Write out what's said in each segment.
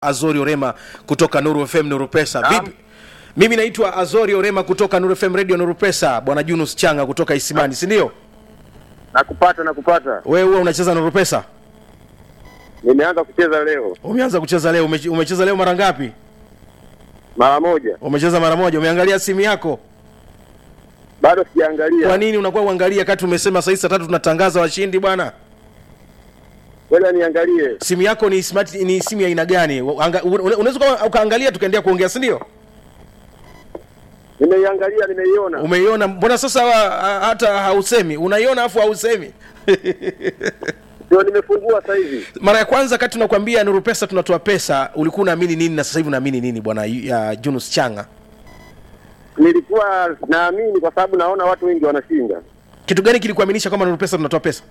Azori Orema kutoka Nuru FM Nuru Pesa. Naam. Vipi? Mimi naitwa Azori Orema kutoka Nuru FM Radio Nuru Pesa. Bwana Junus Changa kutoka Isimani, si ndio? Nakupata, nakupata. Wewe huwa unacheza Nuru Pesa? Nimeanza kucheza leo Umeanza kucheza leo. Ume, umecheza leo mara ngapi? mara moja, Umecheza mara moja. Umeangalia simu yako? bado Kwa sijaangalia. nini unakuwa uangalia kati umesema saa hizi saa tatu tunatangaza washindi bwana? Ngoja niangalie. Simu yako ni smart, ni simu ya aina gani? Anga- una- Unaweza uka- ukaangalia tukaendelea kuongea, si ndio? Nimeiangalia, nimeiona. Umeiona? Mbona sasa wa- hata hausemi? Unaiona afu hausemi? Ndio nimefungua sasa hivi. mara ya kwanza kati tunakwambia Nuru Pesa tunatoa pesa, ulikuwa unaamini nini na sasa hivi unaamini nini bwana ya Junus Changa? Nilikuwa naamini kwa sababu naona watu wengi wanashinda. Kitu gani kilikuaminisha kwamba Nuru Pesa tunatoa pesa?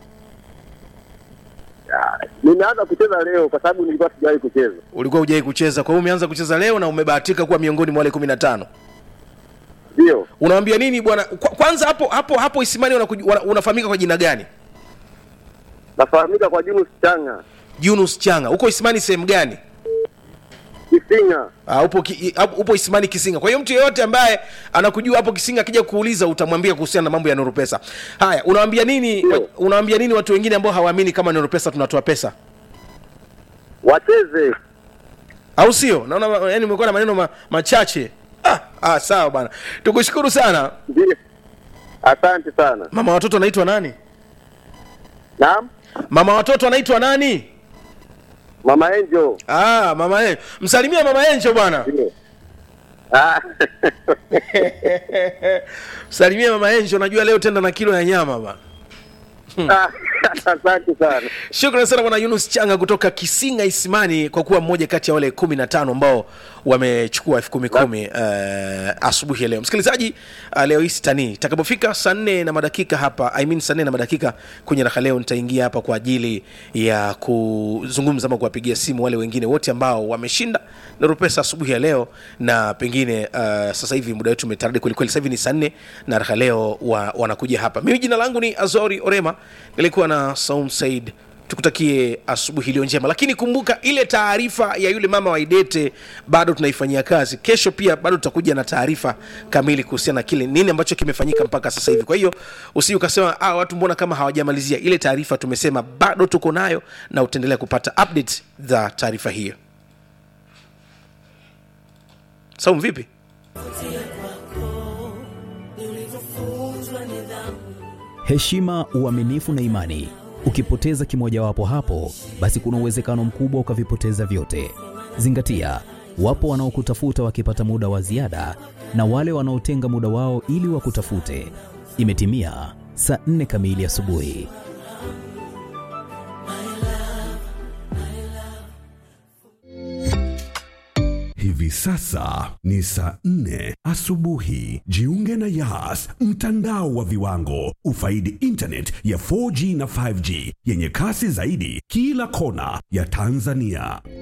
Ah, Nimeanza kucheza leo kwa sababu nilikuwa sijawahi kucheza. Ulikuwa hujai kucheza, kwa hiyo umeanza kucheza leo na umebahatika kuwa miongoni mwa wale 15. Ndio. Unawaambia nini bwana? Kwa- Kwanza hapo hapo hapo Isimani unakuj- wana- unafahamika kwa jina gani? Nafahamika kwa Junus Changa. Junus Changa. Uko Isimani sehemu gani? Kisinga. Uh, upo, ki, uh, upo Isimani Kisinga. Kwa hiyo mtu yeyote ambaye anakujua hapo Kisinga akija kuuliza utamwambia kuhusiana na mambo ya Nuru Pesa. Haya, unawaambia nini Ndio. wa, unawaambia nini watu wengine ambao hawaamini kama Nuru Pesa tunatoa pesa? Wacheze. Au sio? Naona yani umekuwa na maneno ma, machache. Ah, ah sawa bwana. Tukushukuru sana. Ndio. Asante sana. Mama watoto anaitwa nani? Naam. Mama watoto anaitwa nani? Mama Angel. Ah, mama Enjo. Msalimia mama Enjo bwana. Ndio. Ah. Msalimia mama Enjo, najua leo tenda na kilo ya nyama bwana. Ah, Asante sana. Shukrani sana bwana Yunus Changa kutoka Kisinga Isimani kwa kuwa mmoja kati ya wale kumi na tano ambao wamechukua elfu kumi kumi uh, asubuhi ya leo. Msikilizaji, uh, leo hii sitanii itakapofika saa nne na madakika hapa I mean saa nne na madakika kwenye raha leo, nitaingia hapa kwa ajili ya kuzungumza ama kuwapigia simu wale wengine wote ambao wameshinda Nuru Pesa asubuhi ya leo, na pengine uh, sasa hivi muda wetu umetaradi kwelikweli. Sasa hivi ni saa nne na raha leo wa, wanakuja hapa. Mimi jina langu ni Azori Orema, nilikuwa na Saum Said tukutakie asubuhi iliyo njema lakini kumbuka ile taarifa ya yule mama wa idete bado tunaifanyia kazi kesho pia bado tutakuja na taarifa kamili kuhusiana na kile nini ambacho kimefanyika mpaka sasa hivi kwa hiyo usi ukasema ah, watu mbona kama hawajamalizia ile taarifa tumesema bado tuko nayo na utaendelea kupata update za taarifa hiyo saum vipi heshima, uaminifu na imani. Ukipoteza kimojawapo hapo, basi kuna uwezekano mkubwa ukavipoteza vyote. Zingatia, wapo wanaokutafuta wakipata muda wa ziada na wale wanaotenga muda wao ili wakutafute. Imetimia saa nne kamili asubuhi. Hivi sasa ni saa nne asubuhi. Jiunge na Yas, mtandao wa viwango. Ufaidi internet ya 4G na 5G yenye kasi zaidi kila kona ya Tanzania.